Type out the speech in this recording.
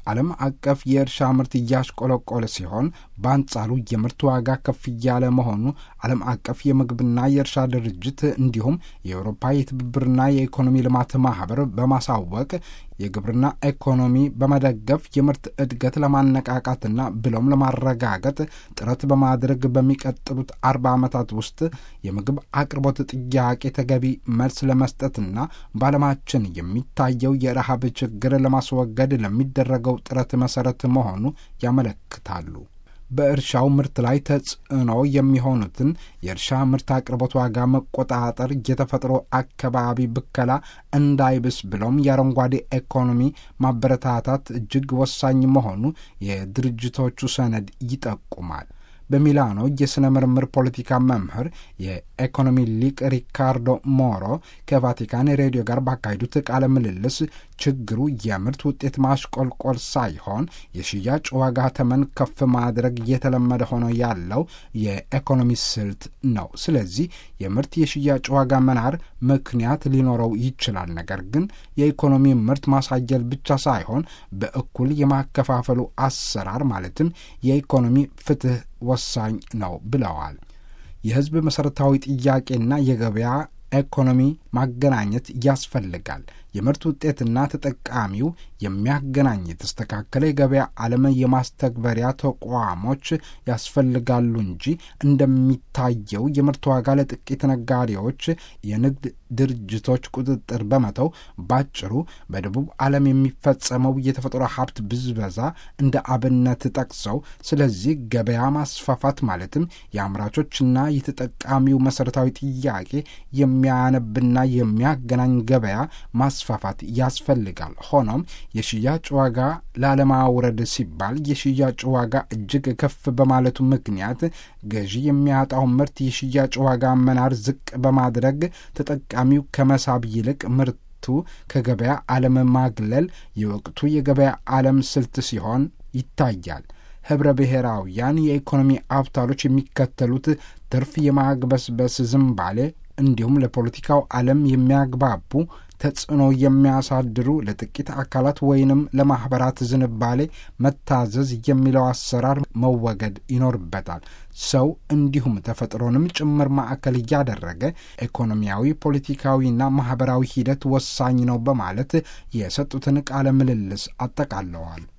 ዓለም አቀፍ የእርሻ ምርት እያሽቆለቆለ ሲሆን በአንጻሩ የምርት ዋጋ ከፍ እያለ መሆኑ ዓለም አቀፍ የምግብና የእርሻ ድርጅት እንዲሁም የአውሮፓ የትብብርና የኢኮኖሚ ልማት ማህበር በማሳወቅ የግብርና ኢኮኖሚ በመደገፍ የምርት እድገት ለማነቃቃትና ብሎም ለማረጋገጥ ጥረት በማድረግ በሚቀጥሉት አርባ ዓመታት ውስጥ የምግብ አቅርቦት ጥያቄ ተገቢ መልስ ለመስጠትና በዓለማችን የሚታየው የረሃብ ችግር ለማስወገድ ለሚደረገው ጥረት መሰረት መሆኑ ያመለክታሉ። በእርሻው ምርት ላይ ተጽዕኖ የሚሆኑትን የእርሻ ምርት አቅርቦት ዋጋ መቆጣጠር፣ የተፈጥሮ አካባቢ ብከላ እንዳይብስ ብሎም የአረንጓዴ ኢኮኖሚ ማበረታታት እጅግ ወሳኝ መሆኑ የድርጅቶቹ ሰነድ ይጠቁማል። በሚላኖ የሥነ ምርምር ፖለቲካ መምህር የኢኮኖሚ ሊቅ ሪካርዶ ሞሮ ከቫቲካን ሬዲዮ ጋር ባካሄዱት ቃለ ምልልስ ችግሩ የምርት ውጤት ማሽቆልቆል ሳይሆን የሽያጭ ዋጋ ተመን ከፍ ማድረግ እየተለመደ ሆኖ ያለው የኢኮኖሚ ስልት ነው። ስለዚህ የምርት የሽያጭ ዋጋ መናር ምክንያት ሊኖረው ይችላል። ነገር ግን የኢኮኖሚ ምርት ማሳየል ብቻ ሳይሆን በእኩል የማከፋፈሉ አሰራር ማለትም የኢኮኖሚ ፍትህ ወሳኝ ነው ብለዋል። የሕዝብ መሠረታዊ ጥያቄና የገበያ ኢኮኖሚ ማገናኘት ያስፈልጋል። የምርት ውጤትና ተጠቃሚው የሚያገናኝ የተስተካከለ የገበያ ዓለም የማስተግበሪያ ተቋሞች ያስፈልጋሉ እንጂ እንደሚታየው የምርት ዋጋ ለጥቂት ነጋዴዎች፣ የንግድ ድርጅቶች ቁጥጥር በመተው ባጭሩ በደቡብ ዓለም የሚፈጸመው የተፈጥሮ ሀብት ብዝበዛ እንደ አብነት ጠቅሰው፣ ስለዚህ ገበያ ማስፋፋት ማለትም የአምራቾችና የተጠቃሚው መሠረታዊ ጥያቄ የሚያነብና የሚያገናኝ ገበያ ማስፋፋት ያስፈልጋል። ሆኖም የሽያጭ ዋጋ ላለማውረድ ሲባል የሽያጭ ዋጋ እጅግ ከፍ በማለቱ ምክንያት ገዢ የሚያጣው ምርት የሽያጭ ዋጋ መናር ዝቅ በማድረግ ተጠቃሚው ከመሳብ ይልቅ ምርቱ ከገበያ ዓለም ማግለል የወቅቱ የገበያ ዓለም ስልት ሲሆን ይታያል። ኅብረ ብሔራውያን የኢኮኖሚ አውታሮች የሚከተሉት ትርፍ የማግበስበስ ዝንባሌ እንዲሁም ለፖለቲካው ዓለም የሚያግባቡ ተጽዕኖ የሚያሳድሩ ለጥቂት አካላት ወይንም ለማኅበራት ዝንባሌ መታዘዝ የሚለው አሰራር መወገድ ይኖርበታል። ሰው እንዲሁም ተፈጥሮንም ጭምር ማዕከል እያደረገ ኢኮኖሚያዊ፣ ፖለቲካዊና ማኅበራዊ ሂደት ወሳኝ ነው በማለት የሰጡትን ቃለ ምልልስ አጠቃለዋል።